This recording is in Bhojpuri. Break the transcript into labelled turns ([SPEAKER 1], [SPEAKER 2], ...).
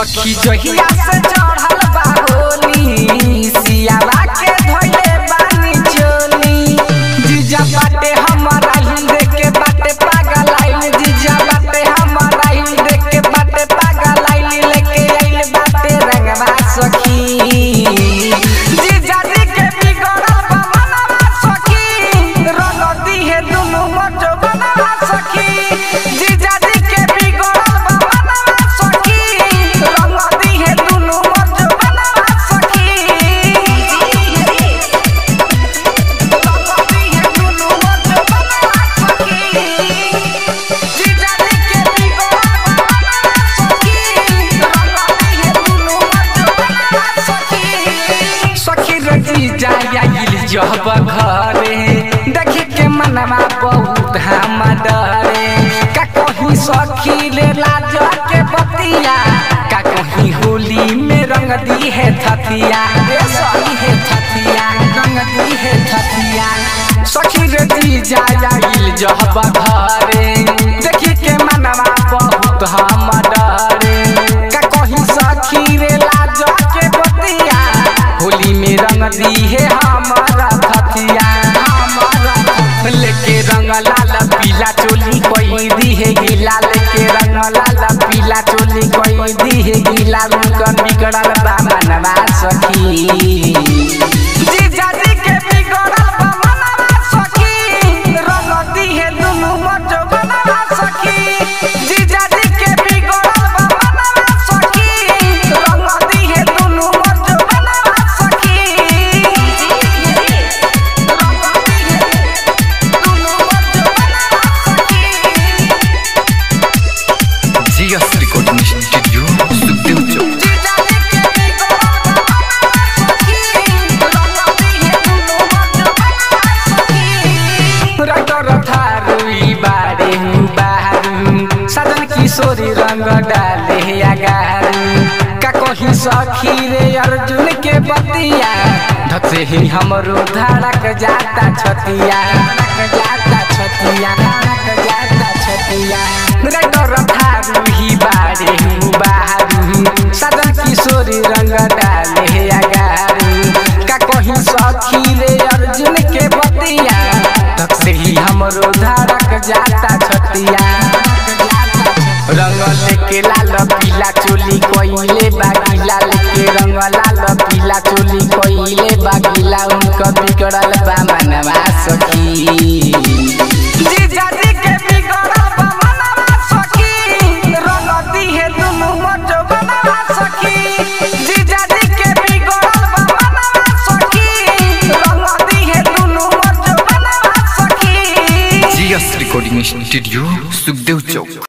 [SPEAKER 1] सखी जहिया से चढ़ल बा होली सियावा के धोइले बानी चोली जीजा बाटे हमारा हिल देख के बाटे पागल आइल जीजा बाटे हमारा हिल देख के बाटे पागल आइल लेके आइल बाटे रंगवा सखी जीजा जी के बिगड़ल बा मनवा सखी रंग दिहे दुनु मोटो बनवा सखी जीजा जी के बिगड़ल बा मनवा सखी रंग दिहे दुनु मोटो बनवा सखी जब घरे देखे के मनवा बहुत हम डरे का कहीं सखी ले लाज के बतिया का कहीं होली में रंग दी है थतिया रे सही है थतिया रंग दी है थतिया सखी रे जी जाइल जब घरे देखी के मनवा बहुत हम डरे का कहीं सखी रे लाज के बतिया होली में रंग दी है हमारा थतिया हमारा लेके रंग लाल पीला चोली कोई दी है गीला लेके रंग लाल पीला चोली कोई दी है गीला रुकन बिगड़ल बा मनवा सखी जीजा जी के बिगड़ल बा मनवा सखी रंग दी है दुनु मोटो बनवा सखी जीजा जी के बिगड़ल बा मनवा सखी रंग दी है दुनु मोटो बनवा सखी
[SPEAKER 2] जीएस रिकॉर्डिंग स्टूडियो सुखदेव चौक
[SPEAKER 1] सदन किशोरी रंग डाले अगारू का कहीं सखी रे अर्जुन के बतिया धक से ही हमरो धड़क जाता छतिया धड़क जाता छतिया धड़क जाता छतिया रे डर थारू ही बारे हूँ बाहरू सदन किशोरी रंग डाले अगारू का कहीं सखी रे अर्जुन के बतिया धक से ही हमरो धड़क जाता छतिया रंग लेके लाल पीला चोली कोइले बागीला लेके रंग लाल पीला चोली कोइले बागीला उनका बिगड़ल बा मनवा सखी जीजा जी के बिगड़ल बा मनवा सखी रंग दिहे दुनु मोटो बनवा सखी जीजा जी के बिगड़ल बा मनवा सखी रंग दिहे दुनु मोटो बनवा सखी
[SPEAKER 2] जीएस रिकॉर्डिंग स्टूडियो सुखदेव चौक